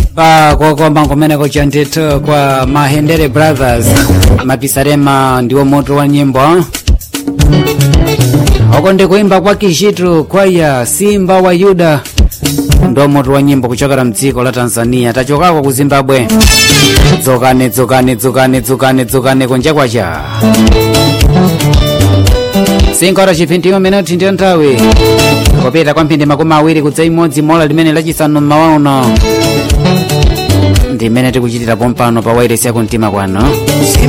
pa kokomba kumeneko chanditu kwa mahendere brothers mapisarema ndiwo moto wa nyimbo oko ndikuimba kwa kishitu kwaya simba wa yuda ndo moto wa nyimbo kuchokera mdziko la tanzania tachokako ku zimbabwe dzukane dzukane dzukane dzukane dzukane kunja kwacha sinkora chiphindiyo minoti ndiyo nthawi kupita kwa mphindi makumi awiri kudza imodzi mola limene lachisanu mmawa uno ndimene tikuchitira pompano pa wairesi yakumtima kwano